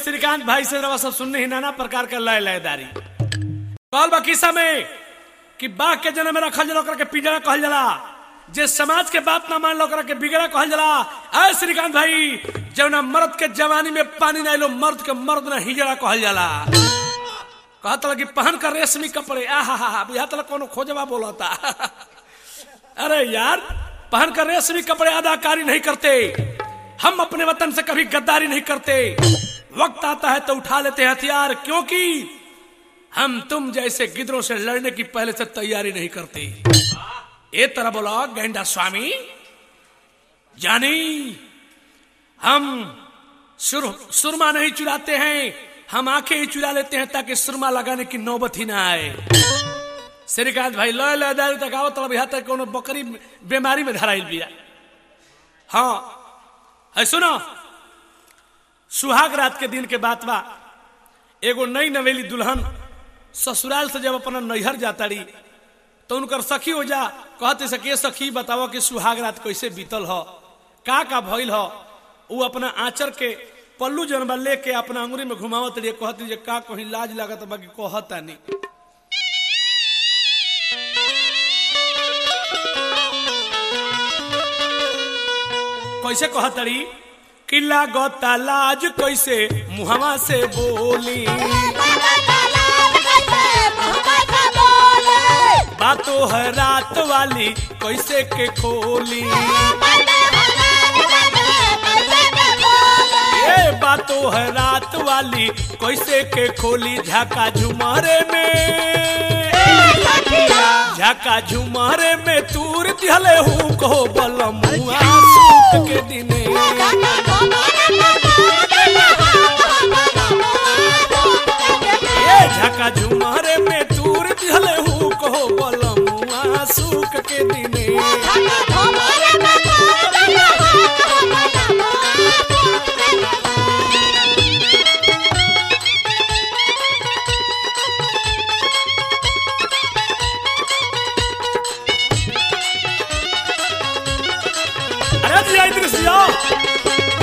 श्रीकांत भाई से रवा सब सुनने ही नाना प्रकार का लय लयदारी कहल बा किस्सा में कि बाघ के जन्म में रखल जला ओकरा के पिजड़ा कहल जला जे समाज के बात ना मान लो ओकरा के बिगड़ा कहल जला ऐ श्रीकांत भाई जवना मर्द के जवानी में पानी ना लो मर्द के मर्द ना हिजड़ा कहल जाला कहत लगी पहन कर रेशमी कपड़े आहा हा हा बुझात लग कोनो खोजवा बोलता अरे यार पहन कर रेशमी कपड़े अदाकारी नहीं करते हम अपने वतन से कभी गद्दारी नहीं करते वक्त आता है तो उठा लेते हैं हथियार क्योंकि हम तुम जैसे गिदरों से लड़ने की पहले से तैयारी नहीं करते ये तरह बोला गेंडा स्वामी जानी हम सुर, सुरमा नहीं चुराते हैं हम आंखें ही चुरा लेते हैं ताकि सुरमा लगाने की नौबत ही ना आए श्रीकांत भाई लय लय दारू तक आओ तब यहाँ तक कोनो बकरी बीमारी में धराइल बिया हाँ है सुनो सुहाग रात के दिन के बात बा एगो नई नवेली दुल्हन ससुराल से जब अपना नैहर जाता रही तो उनकर सखी हो जा कहते सके सखी बताओ कि सुहाग रात कैसे बीतल हो का का भइल हो वो अपना आंचर के पल्लू जनबा लेके अपना अंगुरी में घुमावत रही कहती जे का कहीं लाज लागत बाकी कहता नहीं कैसे कहतरी कि लागता लाज कैसे मुहवा से बोली बातो है रात वाली कैसे के खोली ये बातो है रात वाली कैसे के खोली झाका झुमारे में झाका झुमारे में तूर दिहले हूँ कहो बलमुआ सूत के दिने ये झाका झुमारे में तूर दिहले हूँ कहो बलमुआ सूक के दिने अरे जी आई दृश्य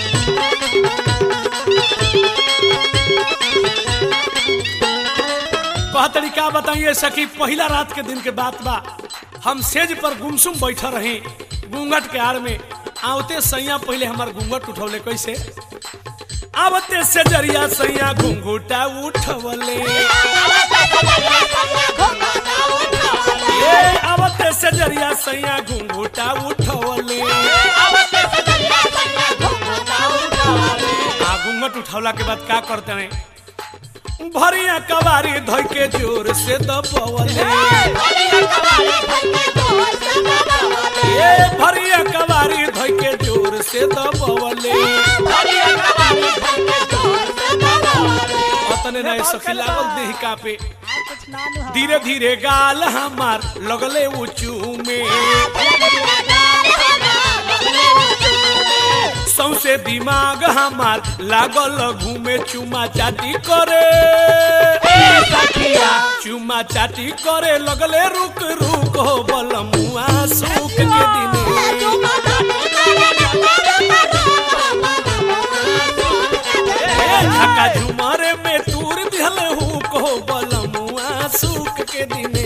कह तरीका बताइए सखी पहला रात के दिन के बात बा हम सेज पर गुमसुम बैठा रही घूंघट के आड़ में आवते सैया पहले हमार घूंघट उठौले कैसे आवते से जरिया सैया घूंघूटा उठवले ये आवते से जरिया सैया घूंघूटा उठवले आ घूंघट उठौला के बाद का करते हैं भरिया कबारी धोई के जोर से दबवले ये भरिया कबारी धोई के जोर से दबवले अतने नहीं सखी लागल देह कापे धीरे धीरे गाल हमार लगले ऊंचू में सौसे दिमाग हमार लागल घूमे चुमा चाटी करे चुमा चाटी करे लगले रुक रुक हो बलमुआ सुख के दिने ढाका झुमारे में तूर दिहल हूँ कहो बलमुआ सुख के दिने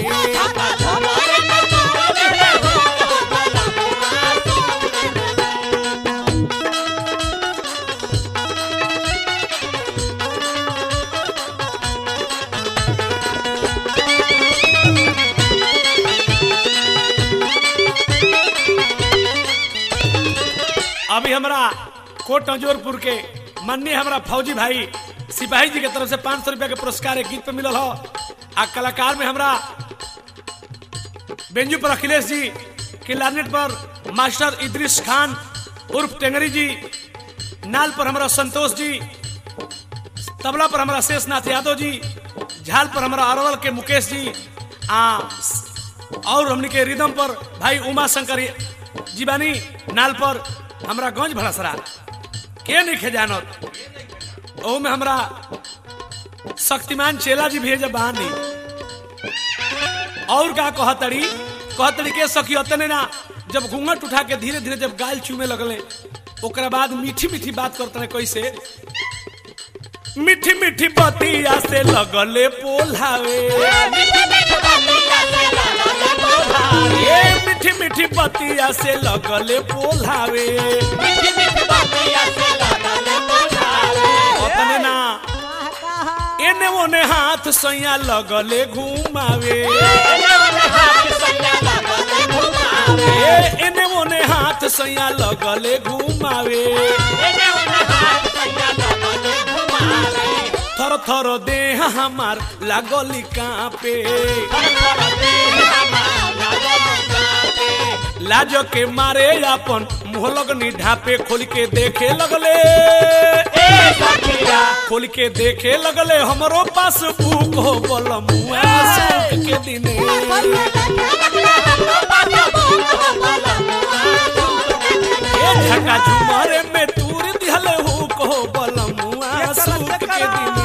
अभी हमरा कोट नजोरपुर के माननीय हमरा फौजी भाई सिपाही जी के तरफ से पांच सौ रुपया के पुरस्कार एक गीत पे मिलल हो आ कलाकार में हमरा बेंजू पर अखिलेश जी किलारनेट पर मास्टर इद्रिस खान उर्फ टेंगरी जी नाल पर हमरा संतोष जी तबला पर हमरा शेषनाथ यादव जी झाल पर हमरा अरवल के मुकेश जी आ और हमनी के रिदम पर भाई उमा शंकर जीवानी नाल पर हमरा गंज भड़सरा के नहीं खे जानत ओ में हमरा शक्तिमान चेला जी भेज बहानी और का कहतड़ी कहतड़ी के सखी अतने ना जब घूंघट उठा के धीरे धीरे जब गाल चूमे लगले ओकरा बाद मीठी मीठी बात करते कैसे मीठी मीठी बतिया से लगले पोलावे ये मीठी मीठी बतिया से लगले पोलावे ओतने ना एने ओने हाथ सैया लगले घुमावे ए एने ओने हाथ सैया लगले घुमावे थर थर देह हमार लागली कांपे लाज के मारे अपन मुंह लगनी ढापे खोल के देखे लगले खोल के देखे लगले हमरो पास भूख हो बोल मुआ सुख के दिने ए झका झुमारे में तूर दिहले हो को बोल मुआ सुख के दिने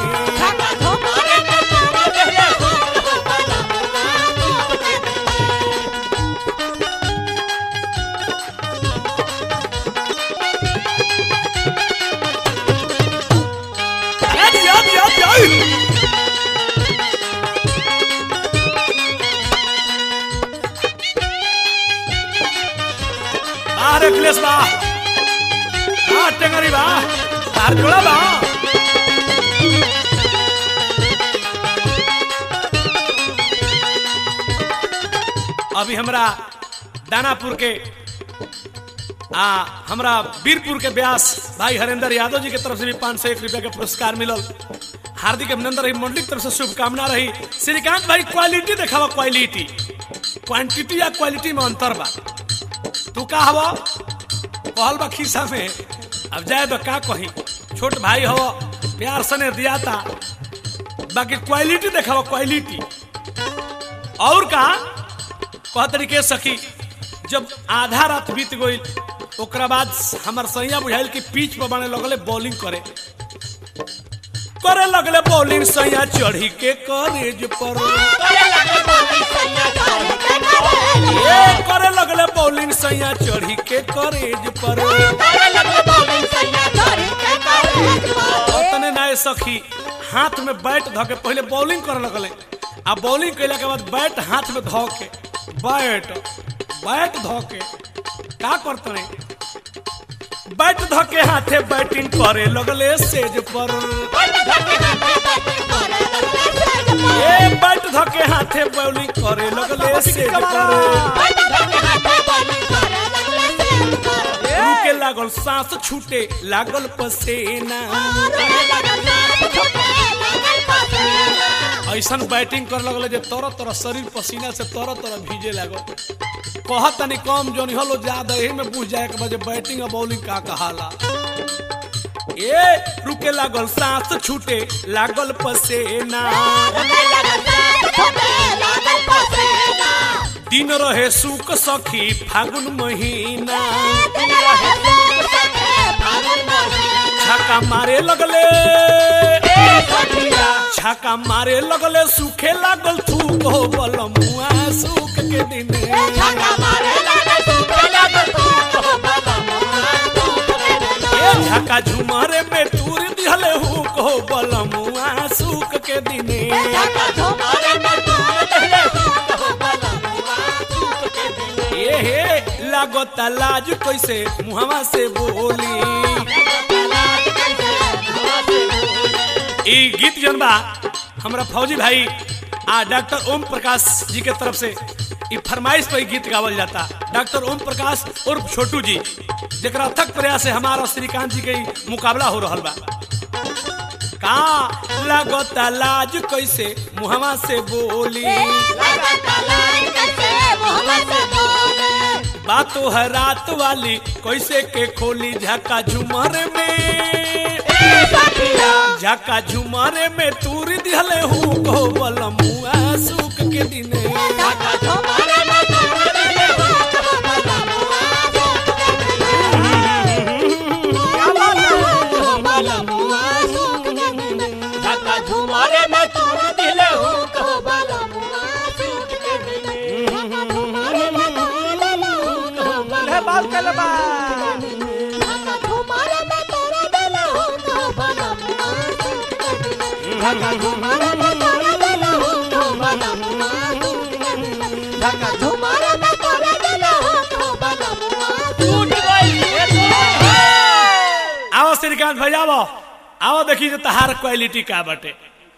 Yadi, yadi, yadi, yadi. बाहर अखिलेश बा हाँ टेंगरी बा तार जोड़ा बा अभी हमरा दानापुर के आ हमरा वीरपुर के व्यास भाई हरेंद्र यादव जी के तरफ से भी पाँच सौ एक रुपया के पुरस्कार मिलल हार्दिक अभिनंदन रही मंडली की तरफ से शुभकामना रही श्रीकांत भाई क्वालिटी देखावा क्वालिटी क्वांटिटी या क्वालिटी में अंतर बा तू का हवा कहल बा खीसा में अब जाए तो का कही छोट भाई हो प्यार सने दिया था बाकी क्वालिटी देखावा क्वालिटी और का कह तरीके सखी जब आधा रात बीत गई ओकरा बाद हमार सैया बुझाइल कि पीच पर बने लगले बॉलिंग करे करे लगले बॉलिंग सैया चढ़ी के करेज पर ए करे लगले बॉलिंग सैया चढ़ी के करेज पर तने नाय सखी हाथ में बैट धो के पहले बॉलिंग करे लगले आ बॉलिंग कैला के बाद बैट हाथ में धो के बैट बैट धो के का करते बैट धो के हाथे बैटिंग करे लगले सेज पर ए बैट धो के हाथे बॉलिंग करे लगले सेज पर रुके लागल सांस छूटे लागल पसेना ऐसन बैटिंग कर लगल जे तरह तरह शरीर पसीना से तरह तरह भीजे लागल कहत तनी कम जोनी हलो ज्यादा एही में बुझ जाए के बजे बैटिंग और बॉलिंग का कहाला ए रुके लागल सांस छूटे लागल पसेना दिन रहे सुख सखी फागुन महीना छक्का मारे लगले छक्का मारे लगले सूखे लागल थूक हो बल मुआ सूख के दिने ए झका झुमरे में तूर दिहले हूँ को बल मुआ सूख के दिने ए हे लागता लाज कैसे मुहवा से बोली ई गीत जन बा हमरा फौजी भाई आ डॉक्टर ओम प्रकाश जी के तरफ से ई फरमाइश पे ई गीत गावल जाता डॉक्टर ओम प्रकाश उर्फ छोटू जी जेकरा अथक प्रयास से हमारा श्रीकांत जी के ई मुकाबला हो रहल बा का लागता लाज कैसे मुहवा से बोली बातो है रात वाली कैसे के खोली झका झुमर में झका झुमरे में तूर दिहले हूँ को बलमुआ सुख के दिने झुमारे में तू दिले हूँ को बाल कल बा झुमारे में तोरा दिले हूँ को धक्का झुमारे में तोड़ देले हो तो बलमुआ धक्का झुमारे में तोड़ देले हो तो बलमुआ टूट गई आओ श्रीकांत भाई आओ आओ देखी जो तहार क्वालिटी का बटे